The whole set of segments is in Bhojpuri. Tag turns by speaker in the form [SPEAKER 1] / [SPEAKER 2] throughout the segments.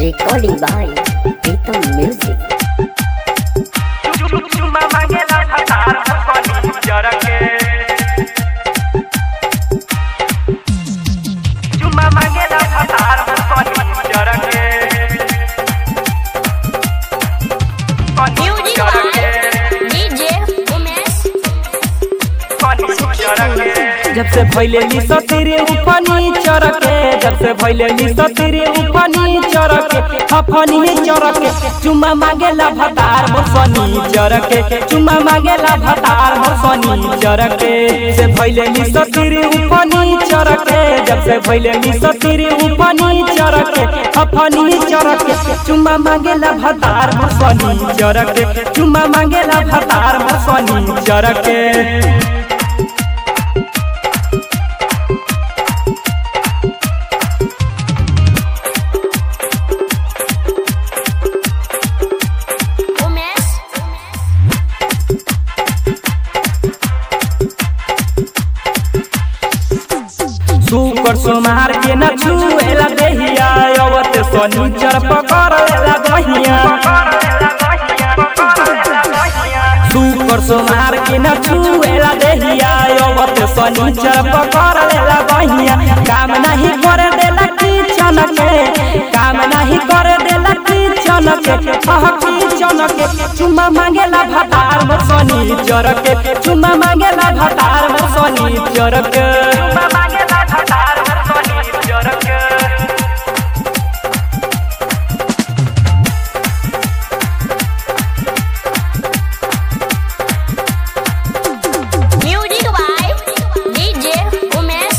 [SPEAKER 1] Recording by Pritam Music.
[SPEAKER 2] चुमा मांगेला फटार फनी जरके चुमा मांगेला फटार फनी जरके फनी
[SPEAKER 3] Music
[SPEAKER 2] जरके
[SPEAKER 3] by DJ Umesh
[SPEAKER 2] फनी जरके
[SPEAKER 4] जब से भैले लिसो तेरे उफनी चरके जब से भैले लिसो तेरे उफनी चरके हफनी चरके चुम्मा मांगेला भतार मोसनी चरके चुम्मा मांगेला भतार मोसनी चरके से भैले लिसो तेरे उफनी चरके जब से भैले लिसो तेरे उफनी चरके हफनी चरके चुम्मा मांगेला भतार मोसनी चरके चुम्मा मांगेला भतार मोसनी चरके
[SPEAKER 3] Umesh
[SPEAKER 4] सुकर सोमार के न छुएला देहिया अवत शनिचर पकड़ेला दहिया सुकर सोमार के न छुएला देहिया अवत शनिचर पकड़ेला दहिया काम नहीं करे देला किचन के काम नहीं करे देला किचन के अह किचन के चुम्मा मांगेला भतार में शनिचर के चुम्मा मांगेला भतार में शनिचर के
[SPEAKER 2] चुमा मांगेला फटार फनी जरके
[SPEAKER 3] Music by DJ Umesh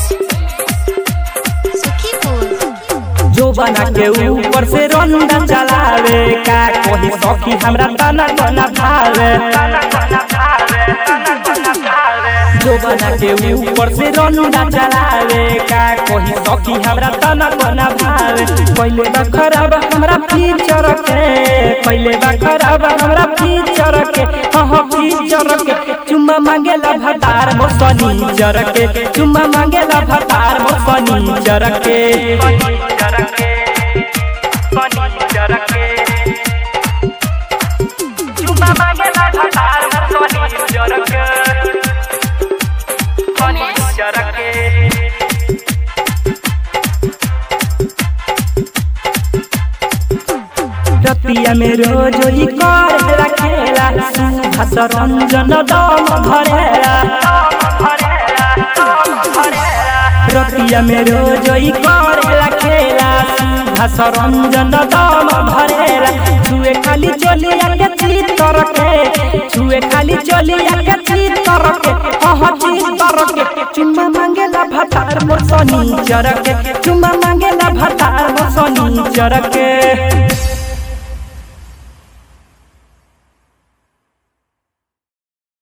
[SPEAKER 3] Sukhipur
[SPEAKER 4] जो बना के ऊपर से रंदा चलावे का कोई सखी हमरा तना तना भावे जो बना के ऊपर से रंदा चलावे का कोई सखी हमरा तना तना भावे पहले बा खराब हमरा फीचर के पहले बा खराब हमरा फीचर के हाँ फीचर के चुम्मा मांगेला भतार मोसनी जर के चुम्मा मांगेला भतार मोसनी जर के
[SPEAKER 2] जरके फनी जरके चुमा मांगेला फटार फनी जरके फनी जरके
[SPEAKER 4] रतिया में रोज ही कर रखेला हस रंजन दम भरेला रतिया में रोज ही कर रखेला हस रंजन दम भरेला छुए खाली चलिया के चितर के छुए खाली चलिया के चितर के अह चितर के चुम्मा मांगेला भतार मोर सनी चरके चुम्मा मांगेला भतार मोर सनी चरके